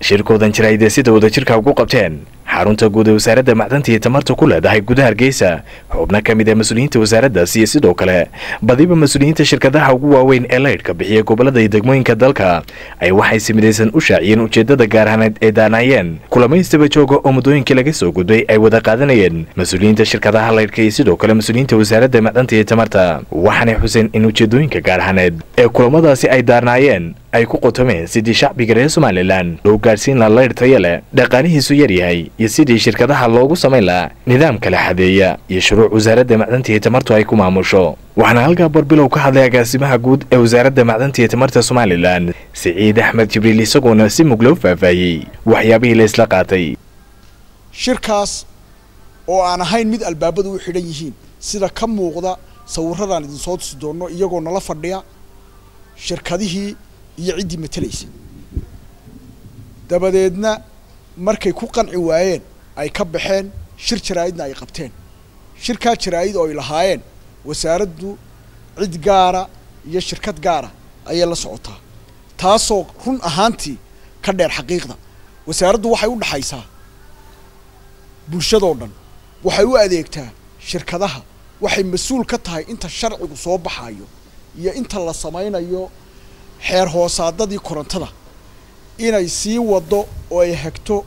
shirkoodan jiraayde sida wadajirka ugu qabteen xarunta guud ee wasaaradda macdanta iyo tamarta ku leedahay gudaha hargeysa xubno ka mid ah mas-uuliyiinta wasaaraddaas iyo sidoo kale badiba mas-uuliyiinta shirkadaha ugu waaweyn ee laydhka bixiya gobolada iyo degmooyinka dalka ay waxay si midaysan u shaaciyeen ujeeddada gaarhaneed ee daanaayeen kulamaystaba jooga oo muddooyinkii laga soo gudbay ay wada qaadanayeen mas-uuliyiinta shirkadaha laydhka iyo sidoo kale mas-uuliyiinta wasaaradda macdanta iyo tamarta waxaanay xuseen in ujeeddooyinka gaarhaneed ee kulamadaasi ay daarnaayeen ay ku qotomeen sidii shacbiga reer somalilan loo gaadhsiin laha laydh taya leh dhaqaalihiisu yar yahay iyo sidii shirkadaha loogu samayn lahaa nidaam kala xadeeya iyo shuruuc wasaaradda macdanta iyo tamartu ay ku maamusho waxaana halkaa barbilow ka hadlay agaasimaha guud ee wasaaradda macdanta iyo tamarta somalilan siciid axmed jibriil isagoona si mug loo faahfaahiyey waxyaabihii la isla qaatay shirkaas oo aan ahayn mid albaabadu u xidhan yihiin sida ka muuqda sawirradaan idinsoo tusi doonno iyagoo nala fadhiya shirkadihii iyo ciddii matelaysay dabadeedna markay ku qanci waayeen ay ka baxeen shir jaraa'idna ay qabteen shirkaa jaraa'id oo ay lahaayeen wasaaraddu cid gaara iyo shirkad gaara ayay la socotaa taasoo run ahaantii ka dheer xaqiiqda wasaaraddu waxay u dhaxaysaa bulshadoo dhan waxay u adeegtaa shirkadaha waxay mas-uul ka tahay inta sharcigu soo baxayo iyo inta la samaynayo xeer hoosaadadii korontada inay sii waddo oo ay hagto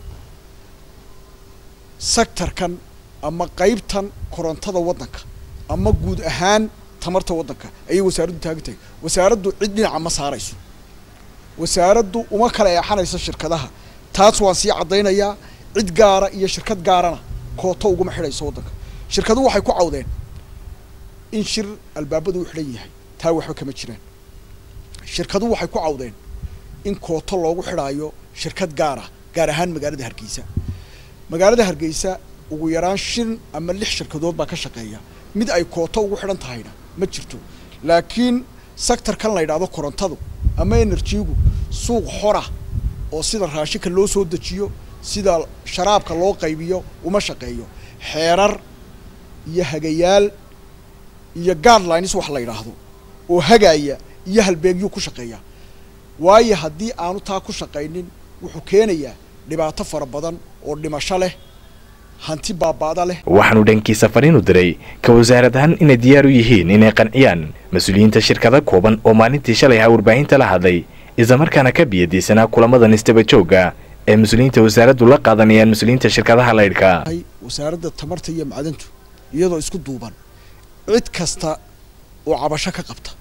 sectorkan ama qaybtan korontada waddanka ama guud ahaan tamarta waddanka ayay wasaaraddu taagan tahay wasaaraddu cid dhinaca ma saarayso wasaaraddu uma kala eexanayso shirkadaha taas waan sii caddaynayaa cid gaara iyo shirkad gaarana kooto uguma xidhayso waddanka shirkaduhu waxay ku cawdeen in shir albaabadu u xidhan yahay taa waxba kama jiraan shirkaduhu waxay ku cawdeen in kooto loogu xidhaayo shirkad gaara gaar ahaan magaalada hargeysa magaalada hargeysa ugu yaraan shan ama lix shirkadood baa ka shaqeeya mid ay kooto ugu xidhan tahayna ma jirto laakiin sectorkan la yidhaahdo korontadu ama enerjigu suuq xora oo sida raashinka loo soo dejiyo sida sharaabka loo qaybiyo uma shaqeeyo xeerar iyo hagayaal iyo guidelines wax la yidhaahdo oo hagaaya iyo halbeegyuu ku shaqeeyaa waayo haddii aanu taa ku shaqaynin wuxuu keenayaa dhibaato fara badan oo dhimasho leh hanti baaba'da leh waxaanu dhankiisa fariin u diray ka wasaarad ahaan inay diyaar u yihiin inay qanciyaan mas-uuliyiinta shirkada kooban oo maalintii shalay ahaa warbaahinta la hadlay islamarkaana ka biyadiisanaa kulamadan istaba joogga ee mas-uuliyiinta wasaaraddu la qaadanayaan mas-uuliyiinta shirkadaha laydhka wasaaradda tamarta iyo macdantu iyadoo isku duuban cid kasta oo cabasho ka qabta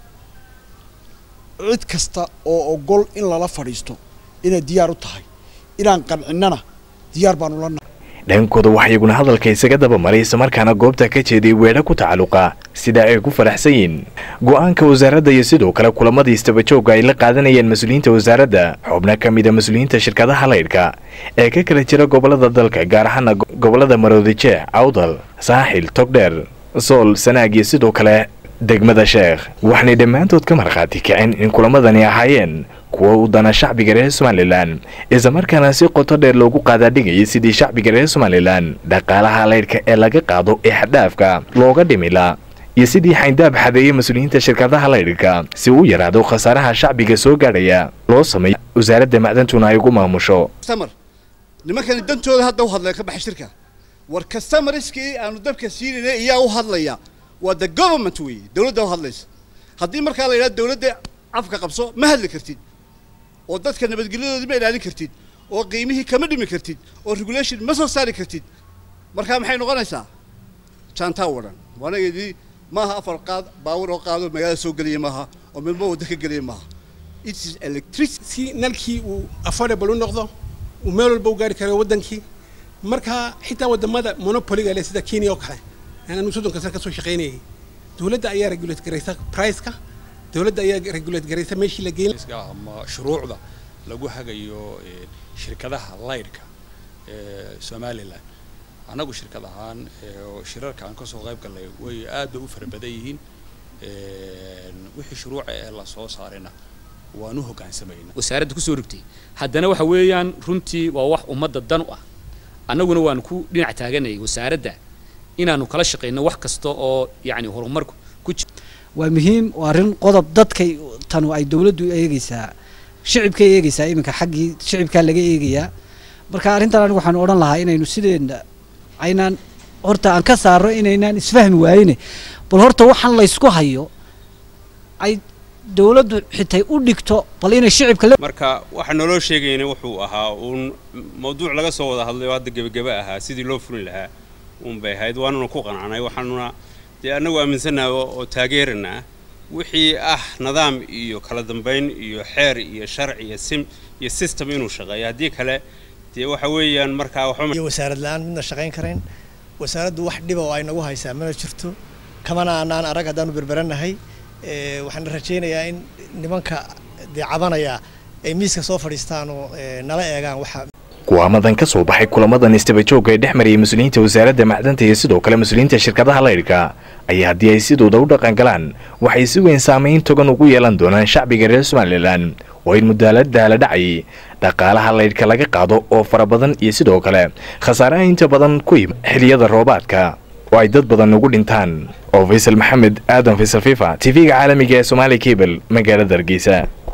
cid kasta oo ogol in lala fadhiisto inay diyaar u tahay inaan qancinnana diyaar baanu la nahay dhankooda waxaa iyaguna hadalka isaga daba maray islamarkaana goobta ka jeeday weedho ku tacalluqa sida ay ku faraxsan yihiin go-aanka wasaaradda iyo sidoo kale kulamadii istabajoogga ay la qaadanayeen mas-uuliyiinta wasaaradda xubno ka mid a mas-uuliyiinta shirkadaha laydhka ee ka kala jira gobolada dalka gaar ahaana gobolada maroodijeex awdal saaxil togdheer sool sanaag iyo sidoo kale degmada sheekh waxaanay dhammaantood ka markhaati kaceen in kulamadani ahaayeen kuwa u dana shacbiga reer somalilan islamarkaana si qoto dheer loogu qaadaadhigayay sidii shacbiga reer somalilan dhaqaalaha laydhka ee laga qaado ee xadhaafka looga dhimila iyo sidii xayndaab xadeeyay mas-uuliyiinta shirkadaha laydhka si uu yaraado khasaaraha shacbiga soo gaadhaya loo sameeyo wasaaradda macdantuna ay ugu maamusho nimankani dantooda hadda u hadlaya ka baxa shirka war customerskii aanu dabka siinayna iyaa u hadlaya waa the government wey dawladda u hadlaysa haddii markaa la yidhahdo dawladda afka qabso ma hadli kartid oo dadka nabadgelyadoodii ma ilaalin kartid oo qiimihii kama dhimi kartid oo regulation ma soo saari kartid markaa maxay noqonaysaa jaantaa wadhan waanageedii maaha afar qaad baawur oo qaado magaalada soo gelaya maaha oo midba wadda ka gelaya maaha it is electricity si nalkii uu affordable u noqdo uu meel walba u gaari karo waddankii marka xitaa waddamada monopoliga leh sida kenya oo kale anu soddonka sano ka soo shaqaynayay dawladda ayaa regulate garaysa priceka dawladda ayaa regulate garaysa meeshii la geyn ama shuruucda lagu hagayo shirkadaha laydhka ee somalilan annagu shirkad ahaan shirarka aan kasoo qayb gallay way aad bay u fara badan yihiin wixii shuruuca ee la soo saarayna waan u hoggaansamayna wasaaradda kusoo rogtay haddana waxa weeyaan runtii waa wax ummadda dan u ah annaguna waan ku dhinac taaganayay wasaaradda inaanu kala shaqayno wax kasta oo yacni horumarku ku jiro waa muhiim waa arrin qodob dadkay tanu ay dawladdu eegaysaa shicibkay eegaysaa iminka xaggii shicibkaa laga eegayaa marka arrintan anigu waxaan odhan lahaa inaynu sideena aynaan horta aan ka saarno inaynaan isfahmi waayine bal horta waxaan laysku hayo ay dowladdu xitay u dhigto bal inay shicibka la marka waxa naloo sheegayna wuxuu ahaa uun mawduuc laga soo wada hadlay oo hadda gebageba ahaa sidii loo fulin lahaa uun bay ahayd waanuna ku qanacnay waxaanuna dee annagu aaminsannaha oo taageeranaa wixii ah nidaam iyo kala dambayn iyo xeer iyo sharci iyo sim iyo system inuu shaqeeyo haddii kale dee waxa weeyaan markaa waxba iyo wasaarad la-aan midna shaqayn karayn wasaaraddu wax dhiba oo ay nagu haysaa mana jirto kamana aanaan arag haddaanu berberanahay waxaan rajaynayaa in nimanka dee cabanaya ay miiska soo fadhiistaan oo nala eegaan waxa kuwaamadan ka soo baxay kulamadan istabajooga ee dhex marayay mas-uuliyiinta wasaaradda macdanta iyo sidoo kale mas-uuliyiinta shirkadaha laydhka ayaa haddii ay sidooda u dhaqan galaan waxay si weyn saamayn togan ugu yeelan doonaan shacbiga reer somalilan oo in mudaalada la dhacay dhaqaalaha laydhka laga qaado oo fara badan iyo sidoo kale khasaaraha inta badan ku yima xiliyada roobaadka oo ay dad badan ugu dhintaan oo faysal maxamed aadan faysal fifa tv-ga caalamiga ee somaali cable magaalada hargeysa